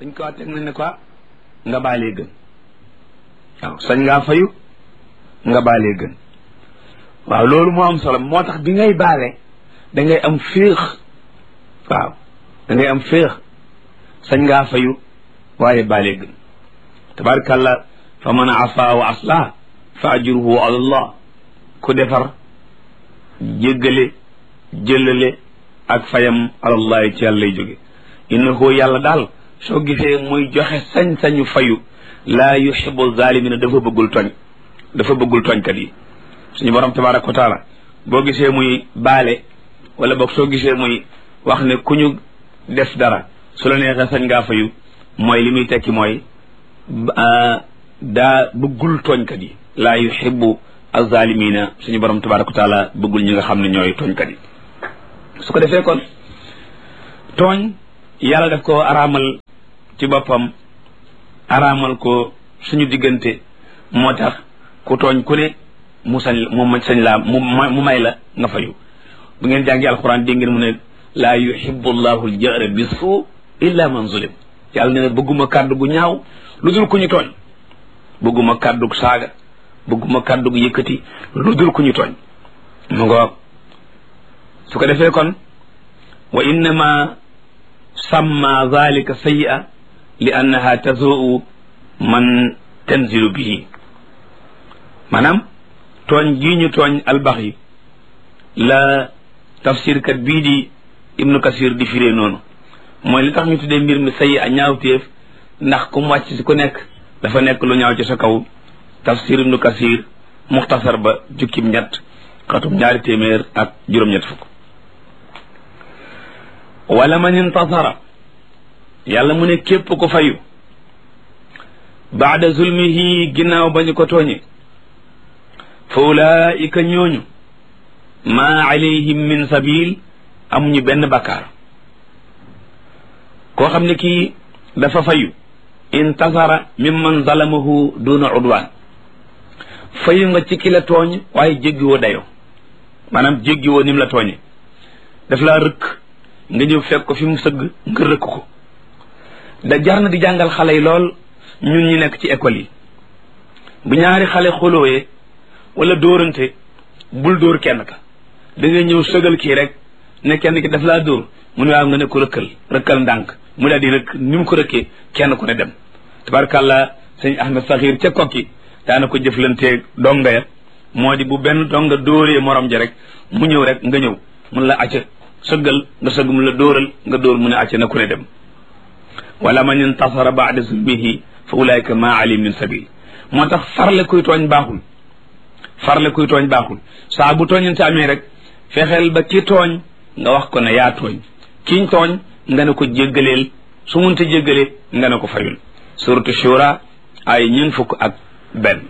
dañ ko teg nañ ne ko nga baalee gën waaw sañ ngaa fayu nga baalee gën waaw loolu moo am solo moo tax bi ngay baale da ngay am féex waaw da ngay am féex sañ ngaa fayu waaye baalee gën tabarkàllah fa man afa wa aslah fa ajruhu ala allah ku defar jéggale jëlale ak fayam alallahi ci yàlla lay jóge innahu yàlla daal soo gisee muy joxe sañ-sañu fayu laa yuhibu zalimina dafa bëggul tooñ dafa bëggul tooñkat yi suñu borom tabaraka wa taala boo gisee muy baale wala boog soo gisee muy wax ne ku ñu def dara su la neexee sañ ngaa fayu mooy li muy tekki mooy daa bëggul tooñkat yi laa yuhibu azalimina suñu borom tabaraka wa taala bëggul ñi nga xam ne ñooy tooñkat yi su ko defee kon tooñ yàlla daf ko araamal ci boppam araamal ko suñu diggante moo tax ku tooñ ku ne mu sañ mu sañ laa mu mu may la nga fayu bu ngeen jàngi alquran dégg ngeen mu ne laa yuhibbu llahu aljahra bi suu illa man zulim yàlla ne ne bëgguma kàddu gu ñaaw lu dul ku ñu tooñ bëgguma kàddu gu saaga bëgguma kàddu gu yëkkati lu dul ku ñu tooñ mu ngoog su ko defee kon wa innama samma zalika sayyi'a li annaha tazuu man tanzilu bihi maanaam tooñ gii ñu tooñ albax yi la tafsirkat bii di ibnu kasir di firee noonu mooy li tax ñu tuddee mbir mi sayyi'a ñaawteef ndax ku mu wàcc si ku nekk dafa nekk lu ñaaw ci sa kaw tafsir ibnu kasir muxtasar ba jukkib ñett xatum ñaari téeméer ak juróom-ñett fukk wala man intasara yàlla mu ne képp ko fayu baada zulmihi ginnaaw ba ñu ko tooñe fa ulaika ñooñu maa alayhim min sabil amuñu benn bakkaar koo xam ne kii dafa fayu intasara mimman zalamahu duna udwan fayu nga ci ki la tooñ waaye jéggiwoo dayo maanaam jéggiwoo nim la tooñe daf laa rëkk nga ñëw fekk ko fi mu sëgg nga rëkk ko da jar na di jàngal xale yi lool ñun ñi nekk ci école yi bu ñaari xale xolooyee wala dóorante bul dóor kenn ka da ngay ñëw sëgal kii rek ne kenn ki daf laa dóor mu ne waaw nga ne ko rëkkal rëkkal ndànk mu daal di rëkk ni mu ko rëkkee kenn ku ne dem tabarkàlla sëñ Ahmed Saxiir ca kokki daana ko jëflanteeg donga ya moo di bu benn donga dóoree morom ja rek mu ñëw rek nga ñëw mun la acca sëggal nga sëgg mu la dóoral nga dóor mu ne acca na ku ne dem wala man intasara baada zulmihi fa ulaika ma alim min sabil moo tax farle kuy tooñ baaxul farle kuy tooñ baaxul saa bu tooñante amee rek fexeel ba ki tooñ nga wax ko ne yaa tooñ kiñ tooñ nga ne ko jéggaleel su munte jéggalee nga ne ko fayul suratu shura ay ñeen fukk ak benn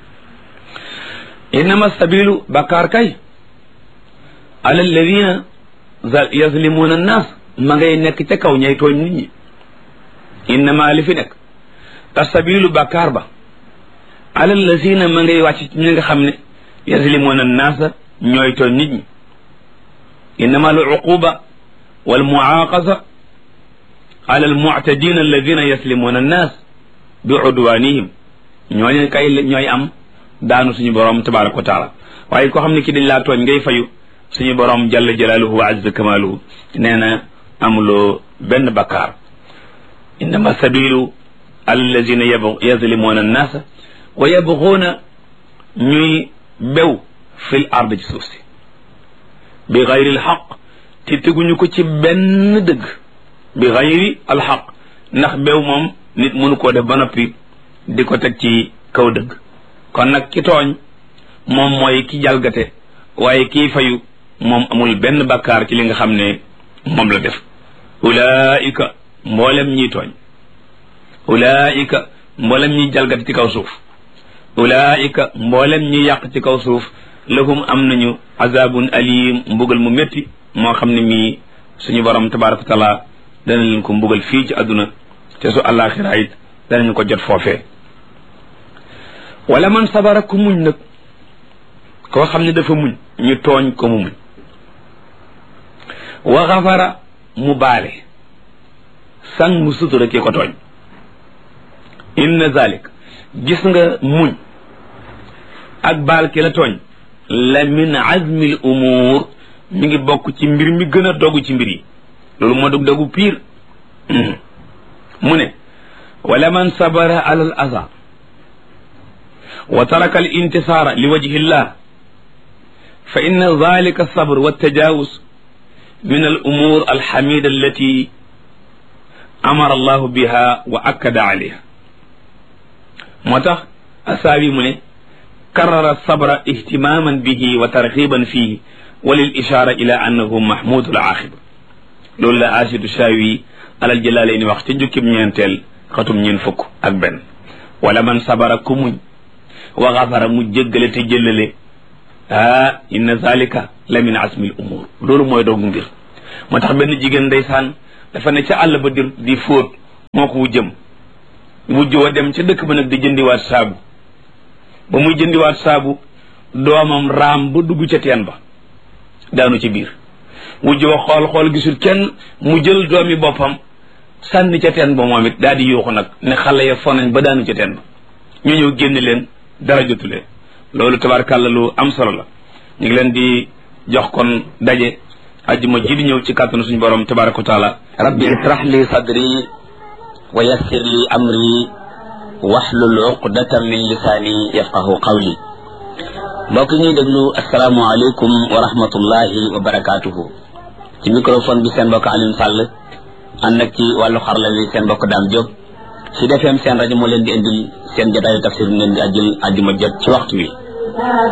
innama sabilu bakkaar kay ala alladina yazlimuna annas ma ngay nekk ca kaw ñay tooñ nit ñi innama li fi nekk asabilu bakkaar ba ala alladina ma ngay wàcc ci ñi nga xam ne yazlimuna annaasa ñooy tooñ nit ñi innama al uquba wal muaqasa ala al mu'tadina alladina yaslimuna annas bi udwanihim ñooñu kay ñooy am daanu suñu borom tabaraka wa taala waaye koo xam ne ki dañ laa tooñ ngay fayu suñu borom jalla jalaaluhu wa azza kamaaluhu nee na amuloo benn bakkaar innama sabilu allazina yazlimuna annaasa wa yabguuna ñuy bew fil ard ci suuf si bi gayri alxaq te teguñu ko ci benn dëgg bi gayri alxaq ndax bew moom nit mënu koo def ba noppi di ko teg ci kaw dëgg kon nag ki tooñ moom mooy ki jalgate waaye kii fayu moom amul benn bakkaar ci li nga xam ne moom la def ulaika mboolem ñiy tooñ ulaika mboolem ñiy jalgate ci kaw suuf ulaika mboolem ñi yàq ci kaw suuf lahum am nañu azabun alim mbugal mu métti moo xam ne mii suñu borom tabaraka wa taala dana leen ko mbugal fii ci àdduna te su àllaaxira it danañu ko jot foofee wala man sabara ku muñ nag koo xam ne dafa muñ ñu tooñ ko mu muñ wa xafara mu baale sang mu sutura ki ko tooñ inna zalik gis nga muñ ak baal ki la tooñ la min azmi l umuur mi ngi bokk ci mbir mi gën a dogu ci mbir yi loolu moo dug dogu piir mu ne wala man sabara ala al aza wa taraka al intisaara li wajhi llah fa inna dalika alsabr waltajawuz min al umur alxamida allati amara allahu biha wa akkada alayha moo tax asaabi mu ne karara sabra ihtimaman bihi wa tarxiban fihi wa lil ishara ila annahu mahmudu al aaxiba loolu la asidu shaawi alal jëlaalee ni wax ca jukkib ñeenteel xatum ñeen fukk ak benn wala man sabara ku muñ wa xafara mu jéggale te jëllale ah inna zalika la min asmil umur loolu mooy doogu mbir moo tax benn jigéen ndeysaan dafa ne ca àll ba di di fóot moo ko wujjëm wujj wa dem ca dëkk ba nag di jëndiwaat saabu ba muy jëndiwaat saabu doomam raam ba dugg ca teen ba daanu ci biir wujj wa xool xool gisul kenn mu jël doomi boppam sànni ca teen ba moom it daal di yuuxu nag ne xale ya fonañ ba daanu ca teen ba ñu ñëw génn leen dara jotulee loolu tabarkàlla lu am solo la ñu ngi leen di jox kon daje ajjuma ji di ñëw ci kàttanu suñu borom tabaraka wa taala rabbi israh li sadri wa yassir li amri wahlul uqdatan min lisaani yafqahu qawli mbokk ñuy déglu asalaamualeykum wa rahmatullahi wa barakaatuhu ci microphone bi seen mbokk Alioune Sall ànd ak ci wàllu xarala wi seen mbokk Dame Diop ci defeem seen rajo moo leen di indil seen jotaayu tafsir mu leen di ajjul ajjuma jot ci waxtu wi